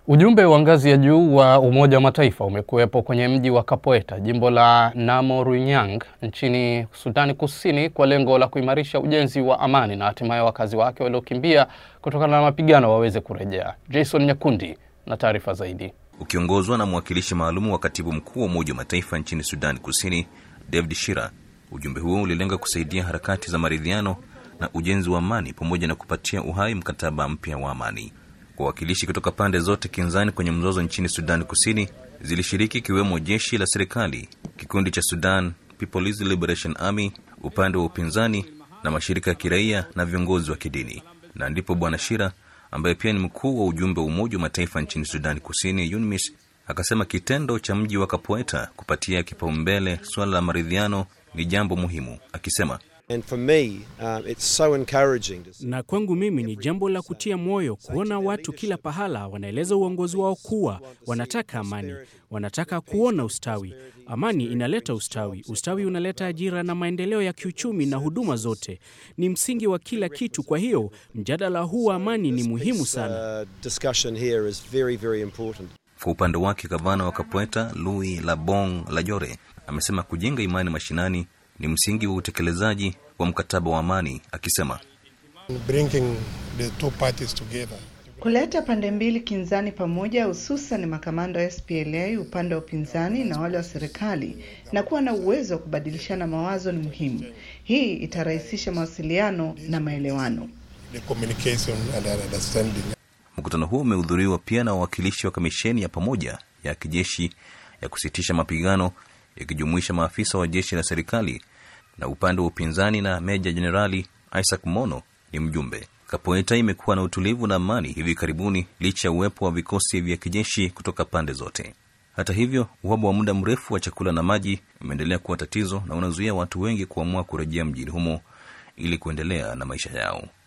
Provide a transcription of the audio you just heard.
Ujumbe wa ngazi ya juu wa Umoja wa Mataifa umekuwepo kwenye mji wa Kapoeta, jimbo la Namorunyang nchini Sudani Kusini kwa lengo la kuimarisha ujenzi wa amani na hatimaye wakazi wake waliokimbia kutokana na mapigano waweze kurejea. Jason Nyakundi na taarifa zaidi. Ukiongozwa na mwakilishi maalum wa katibu mkuu wa Umoja wa Mataifa nchini Sudani Kusini, David Shira, ujumbe huo ulilenga kusaidia harakati za maridhiano na ujenzi wa amani pamoja na kupatia uhai mkataba mpya wa amani. Wawakilishi kutoka pande zote kinzani kwenye mzozo nchini Sudani Kusini zilishiriki ikiwemo jeshi la serikali, kikundi cha Sudan People's Liberation Army, upande wa upinzani na mashirika ya kiraia na viongozi wa kidini. Na ndipo Bwana Shira ambaye pia ni mkuu wa ujumbe wa Umoja wa Mataifa nchini Sudani Kusini, UNMISS, akasema kitendo cha mji wa Kapoeta kupatia kipaumbele suala la maridhiano ni jambo muhimu, akisema And for me, um, it's so encouraging to see Na kwangu mimi ni jambo la kutia moyo kuona watu kila pahala wanaeleza uongozi wao kuwa wanataka amani, wanataka kuona ustawi. Amani inaleta ustawi, ustawi unaleta ajira na maendeleo ya kiuchumi na huduma zote, ni msingi wa kila kitu. Kwa hiyo mjadala huu wa amani ni muhimu sana. uh, discussion here is very, very important. Kwa upande wake gavana wa Kapweta Louis Labong Lajore amesema kujenga imani mashinani ni msingi wa utekelezaji wa mkataba wa amani, akisema bringing the two parties together. Kuleta pande mbili kinzani pamoja, hususan makamanda wa SPLA upande wa upinzani na wale wa serikali, na kuwa na uwezo wa kubadilishana mawazo ni muhimu. Hii itarahisisha mawasiliano na maelewano. The communication and understanding. mkutano huo umehudhuriwa pia na wawakilishi wa kamisheni ya pamoja ya kijeshi ya kusitisha mapigano ikijumuisha maafisa wa jeshi la serikali na upande wa upinzani, na meja jenerali Isaac Mono ni mjumbe. Kapoeta imekuwa na utulivu na amani hivi karibuni licha ya uwepo wa vikosi vya kijeshi kutoka pande zote. Hata hivyo, uhaba wa muda mrefu wa chakula na maji umeendelea kuwa tatizo na unazuia watu wengi kuamua kurejea mjini humo ili kuendelea na maisha yao.